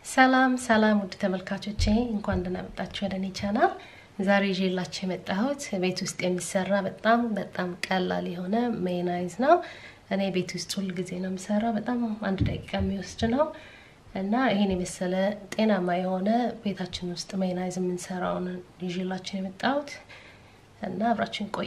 ሰላም ሰላም ውድ ተመልካቾቼ እንኳን ደህና መጣችሁ ወደ እኔ ቻናል። ዛሬ ይዤላችሁ የመጣሁት ቤት ውስጥ የሚሰራ በጣም በጣም ቀላል የሆነ ሜዮናይዝ ነው። እኔ ቤት ውስጥ ሁል ጊዜ ነው የምሰራው። በጣም አንድ ደቂቃ የሚወስድ ነው እና ይሄን የመሰለ ጤናማ የሆነ ቤታችን ውስጥ ሜዮናይዝ የምንሰራውን ይዤላችሁ የመጣሁት እና አብራችን ቆይ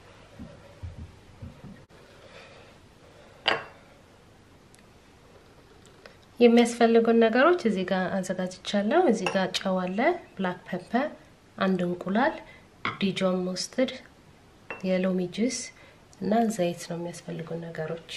የሚያስፈልጉን ነገሮች እዚህ ጋር አዘጋጅቻለሁ። እዚህ ጋር ጨው አለ፣ ብላክ ፔፐር፣ አንድ እንቁላል፣ ዲጆን ሞስትድ፣ የሎሚ ጁስ እና ዘይት ነው የሚያስፈልጉን ነገሮች።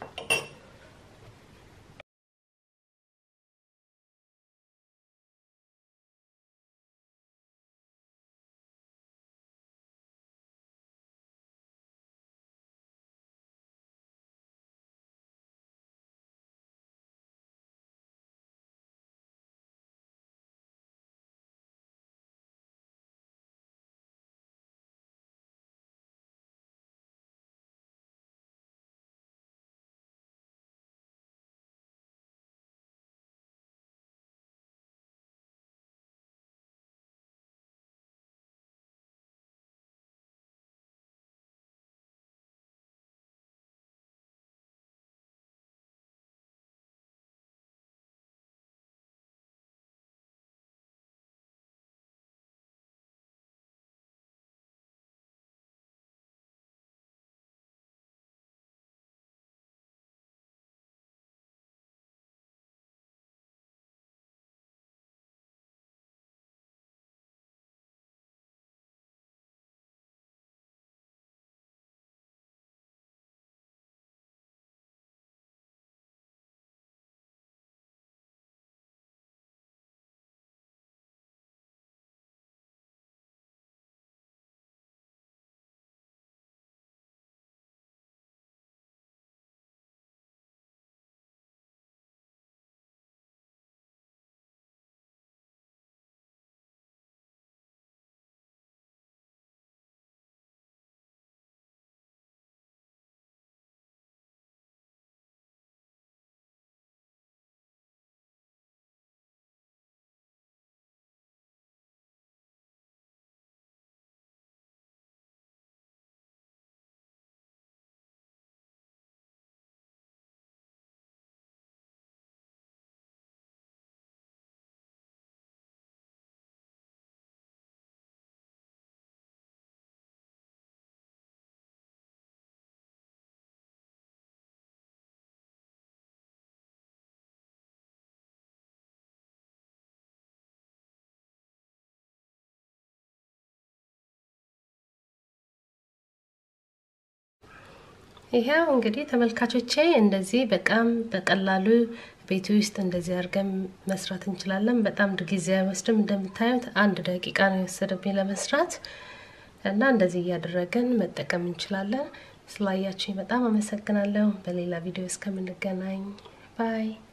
ይሄው እንግዲህ ተመልካቾቼ እንደዚህ በጣም በቀላሉ ቤት ውስጥ እንደዚህ አድርገን መስራት እንችላለን። በጣም ጊዜ አይወስድም። እንደምታዩት አንድ ደቂቃ ነው የወሰደብኝ ለመስራት እና እንደዚህ እያደረግን መጠቀም እንችላለን። ስላያችሁኝ በጣም አመሰግናለሁ። በሌላ ቪዲዮ እስከምንገናኝ ባይ